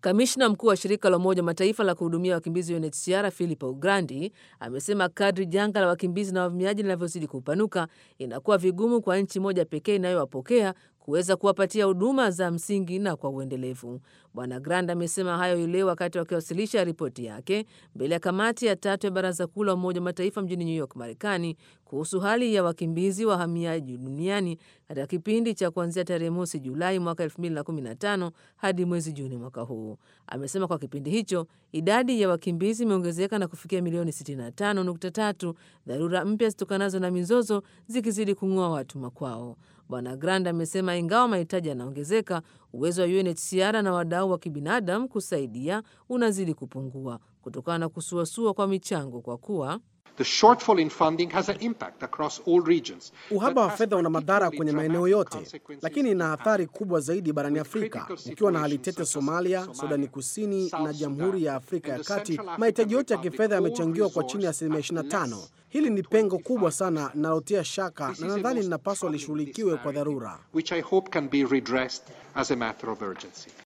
Kamishna mkuu wa shirika la Umoja wa Mataifa la kuhudumia wakimbizi UNHCR Filippo Grandi amesema kadri janga la wakimbizi na wahamiaji linavyozidi kupanuka inakuwa vigumu kwa nchi moja pekee inayowapokea kuweza kuwapatia huduma za msingi na kwa uendelevu. Bwana Grand amesema hayo leo wakati wakiwasilisha ripoti yake mbele ya kamati ya tatu ya Baraza Kuu la Umoja wa Mataifa mjini New York, Marekani, kuhusu hali ya wakimbizi wahamiaji duniani katika kipindi cha kuanzia tarehe mosi Julai mwaka 2015 hadi mwezi Juni mwaka huu. Amesema kwa kipindi hicho idadi ya wakimbizi imeongezeka na kufikia milioni 65.3, dharura mpya zitokanazo na mizozo zikizidi kung'oa watu makwao. Bwana Grand amesema ingawa mahitaji yanaongezeka, uwezo wa UNHCR na wadau wa kibinadamu kusaidia unazidi kupungua kutokana na kusuasua kwa michango kwa kuwa Uhaba wa fedha una madhara kwenye maeneo yote, lakini ina athari kubwa zaidi barani Afrika. Ukiwa na hali tete Somalia, Sudani Kusini na Jamhuri ya Afrika ya Kati, mahitaji yote ya kifedha yamechangiwa kwa chini ya asilimia 25. Hili ni pengo kubwa sana linalotia shaka na nadhani linapaswa lishughulikiwe kwa dharura.